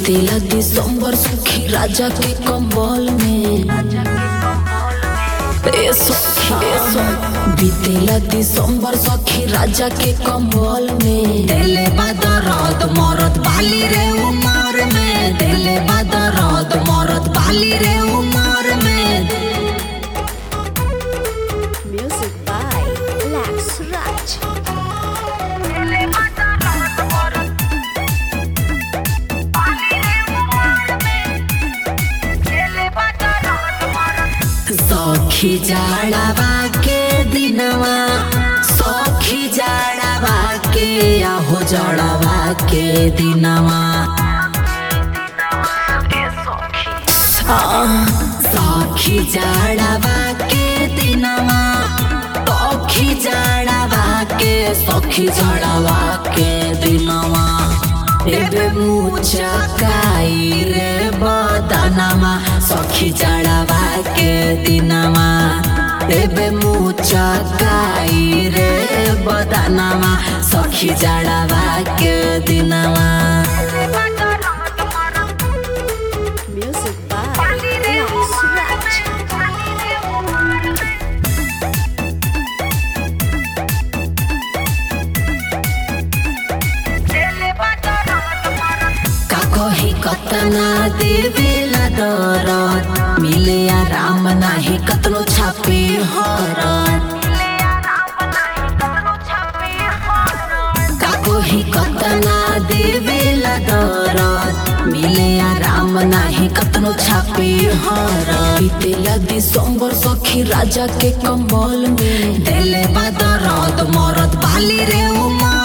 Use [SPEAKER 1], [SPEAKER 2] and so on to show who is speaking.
[SPEAKER 1] बीतेला दिसंबर सुखी राजा के कंबल में ए सखी ए सखी बीतेला दिसंबर सखी राजा के कंबल में देले बादरद मरद बाली रे उमर में देले बादरद मरद बाली रे उमर में
[SPEAKER 2] Music by Lex Raj.
[SPEAKER 1] सखी जाड़ावा के दिनवा सखी जाड़ावा के आहो जाड़ावा के दिनवा आह, सखी जाड़ावा के दिनवा सखी जाड़ावा के सखी जाड़ावा के दिनवा एबे मुचकाई रे बदनमा सखी जाड़ावा के दिनमा एबे मुचकाई रे बदनमा सखी जाड़ावा के दिनमा
[SPEAKER 2] Music by Lex Raj.
[SPEAKER 1] का कही कतना देवेला दरद मिले आराम नाही कतनो छापे हरत का कही कतना देवेला दरद मिले आराम नाही कतनो छापे हरत बीतेला दिसंबर सखी राजा के कंबल में देले बा दरद मरद बाली रे उमर